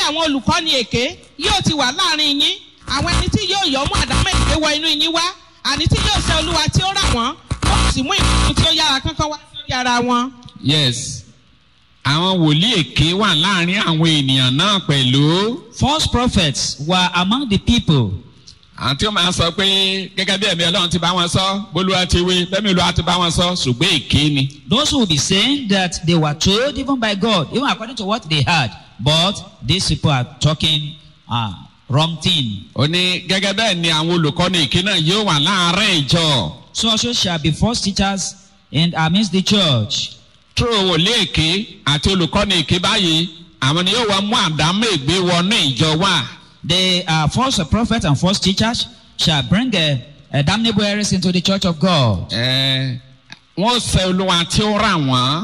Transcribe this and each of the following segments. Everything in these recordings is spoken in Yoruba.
àwọn olùkọ́ni èké yóò ti wà láàrin yín àwọn ẹni tí yóò yọ mú àdámọ́ èké wọ inú yín wá àní tí yóò ṣe olúwa tí ó rà wọ́n yóò sì mú ìpinnu tí ó yára kánkán wá sórí ara wọn. yes àwọn wòlíì èké wà láàrin àwọn ènìyàn náà pẹ̀lú False prophets were among the people. àwọn tí ó máa sọ pé gẹ́gẹ́ bí ẹ̀mí ọlọ́run ti bá wọn sọ bólúwa ti wí bẹ́ẹ̀mi olúwa ti bá wọn sọ ṣùgbọ́n èké ni. Those who will be saying that they were told even by God, even according to what they heard. But these people are talking uh, wrong thing. ó ní gẹ́gẹ́ bẹ́ẹ̀ ni àwọn olùkọ́ni èké náà yóò wà láàárín ìjọ. So also shall be false teachers in amidst the church. tó wòlíì èké àti olùkọ́ni èké báyìí àwọn ni yóò wá mú àdámọ́ ègbé wọnú ìjọ wá. The uh, false prophets and false teachers shall bring uh, uh, damnable errors into the church of God Ẹ, wọ́n sẹ olúwa tí ó rà wọ́n.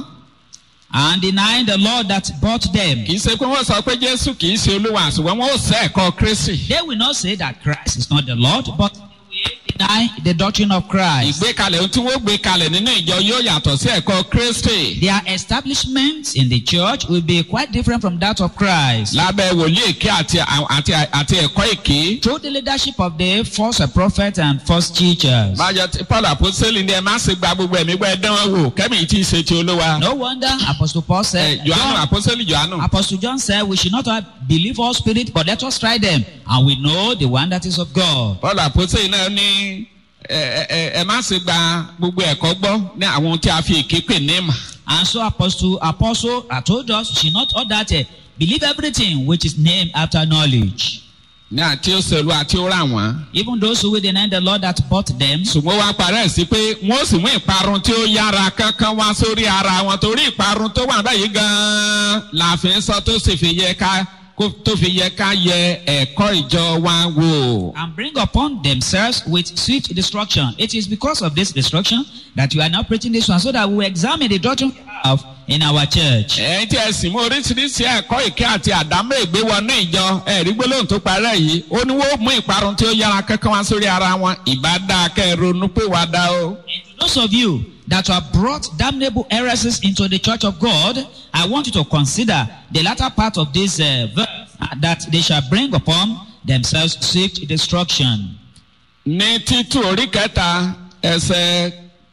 and deny the Lord that bought them. kì í ṣe pé wọ́n sọ pé jésù kì í ṣe olúwa ṣùgbọ́n wọ́n ó sẹ́ ẹ̀kọ́ kristi. They will not say that Christ is not the Lord, but they will deny the doctrine of Christ. ìgbékalẹ̀ ohun tí wọ́n gbé kalẹ̀ nínú ìjọ yóò yàtọ̀ sí ẹ̀kọ́ kristi. Their establishment in the church will be quite different from that of Christ. lábẹ́ wòlíì èké àti àti àti ẹ̀kọ́ èké. Through the leadership of the false prophets and false teachers. bájọ tí paul àpòsílẹ̀ ní ẹ má ṣe gba gbogbo ẹ̀mí gbọ́ ẹ dán wọn wò kẹ́mi yìí ti ṣe ti olúwa. No wonder Apostle Paul ẹ said, johannu John, àpòsílẹ̀ johannu. Apostle John said, we should not have believe all spirit, but let us try them, and we know the one that is of God. paul àpòsílẹ̀ náà ní ẹ ẹ ẹ má ṣe gba gbogbo ẹ̀kọ́ gbọ́ ní àwọn ohun tí a fi èké pè ní ìmọ̀. And so Apostle Apostle uh, told us, she not all that uh, believe everything which is named after knowledge. ní àti ó ṣèlú àti ó rà wọ́n. Even those who will deny the Lord that bought them, ṣùgbọ́n wá parẹ́ sí pé wọ́n sì mú ìparun tí ó yára kankan wá sórí ara wọn torí ìparun tó wà báyìí gan-an la fi ń sọ tó sì fi yẹ ká kó- tó fi yẹ ká yẹ ẹ̀kọ́ ìjọ wa wò. and bring upon themselves with swift destruction. It is because of this destruction that you are now preaching this one, so that we will examine the doctrine we have in our church. ẹ̀yin tí ẹ sì mú oríṣiríṣi ẹ̀kọ́ ìké àti àdámọ́ ìgbé wọnú ìjọ ẹ̀rí gbólóhùn tó parẹ́ yìí ó ní wọ́n mú ìparun tí ó yára kankan wá sórí ara wọn ìbá dáa kẹ́ ẹ ronú pé wàá dá o. And to those of you that have brought damnable heresies into the church of God, I want you to consider the latter part of this uh, verse uh, that they shall bring upon themselves swift destruction. ní títù orí kẹta ẹsẹ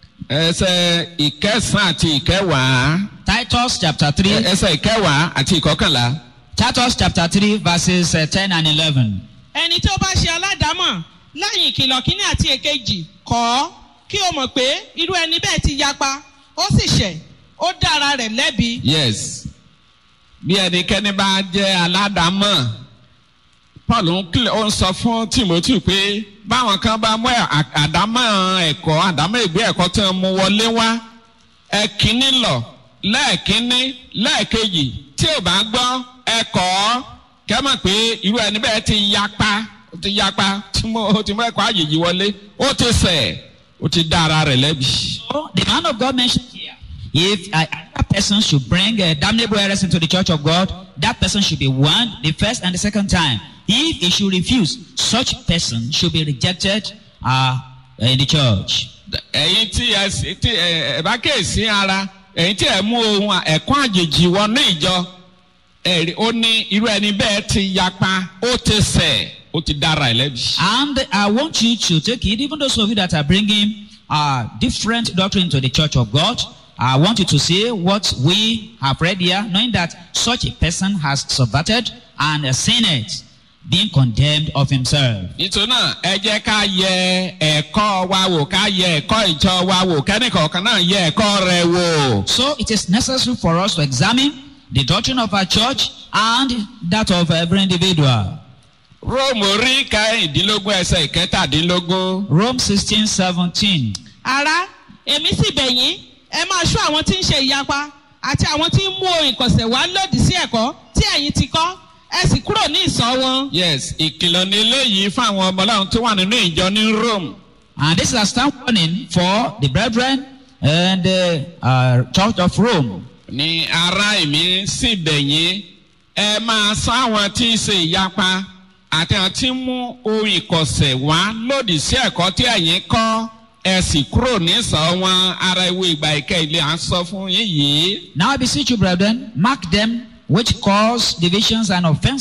ẹsẹ ìkẹsàn àti ìkẹwàá Titus chapter 3, ẹsẹ ìkẹwàá àti ìkọkànlá. Titus chapter 3, verses uh, 10 and 11. ẹni tí ó bá ṣe aládàámọ̀ lẹ́yìn ìkìlọ̀ kínní àti èkejì kọ́ ọ́ kí o mọ̀ pé irú ẹni bẹ́ẹ̀ ti yapa ó sì ṣẹ̀ ó dára rẹ̀ lẹ́bi. yes bí ẹnikẹ́ni bá jẹ́ aládàámọ̀ paul ń kílẹ̀ ó ń sọ fún timothy pé báwọn kan bá mú ẹ̀- à- àdámọ̀ ẹ̀kọ́ àdámọ̀ ìgbé ẹ̀kọ́ tí wọ́n mú wọlé wá ẹ kínní lọ lẹ́ẹ̀kínní lẹ́ẹ̀kejì tí ò bá gbọ́ ẹ kọ́ ọ́ kẹ́ mọ̀ pé irú ẹni bẹ́ẹ̀ ti yapa ó ti yapa tí mo ó ti mú ẹ̀kọ́ àjèjì wọlé ó ti ṣẹ̀ ó ti dá ara rẹ̀ lẹ́bi. So the man of God mentioned here, if uh, another person should bring uh, damnable errors into the church of God, that person should be warned the first and the second time. If he should refuse, such person should be rejected uh, in the church. ẹ̀yin tí ẹ sì- tí ẹ ẹ bá kéèsì ara ẹ̀yin tí ẹ mú ohun ẹ̀kọ́ àjèjì wọnú ìjọ ẹ̀rí ó ní irú ẹni bẹ́ẹ̀ ti yapa ó ti ṣẹ̀ ó ti dára ẹ̀ lẹ́bi. And I want you to take it, even those of you that are bringing uh, different doctrine to the church of God. I want you to see what we have read here, knowing that such a person has subverted and uh, sinned, being condemned of himself. nítorí náà ẹ jẹ́ ká yẹ ẹ̀kọ́ wa wò ká yẹ ẹ̀kọ́ ìjọ wa wò kẹ́nìkọ̀ọ̀kan náà yẹ ẹ̀kọ́ rẹ̀ wò. So it is necessary for us to examine the doctrine of our church and that of every individual. róòmù orí kẹrìndínlógún ẹsẹ̀ ìkẹtàdínlógún. Rome 16 17. ará èmi sì bẹ̀ yín ẹ máa ṣọ́ àwọn tí ń ṣe ìyapa àti àwọn tí ń mú ohun ìkọ̀sẹ̀ wá lòdì sí ẹ̀kọ́ tí ẹ̀yin ti kọ́ ẹ sì kúrò ní ìsọ̀ wọn. yes ìkìlọ̀ ní eléyìí fún àwọn ọmọ ọlọ́run tó wà nínú ìjọ ní rome. And this is a stand warning for the brethren and the uh, church of Rome. ní ara èmi sì bẹ̀yìn ẹ máa sọ àwọn tí ń ṣe ìyapa àti àwọn tí ń mú ohun ìkọ̀sẹ̀ wá lòdì sí ẹ̀kọ́ tí ẹ̀yin kọ́ ẹ sì kúrò nísọ̀ wọn ara ìwé ìgbà ìkẹ́ ilé à ń sọ fún yín yìí. Now I beseech you, brethren, mark them which cause divisions and offenses.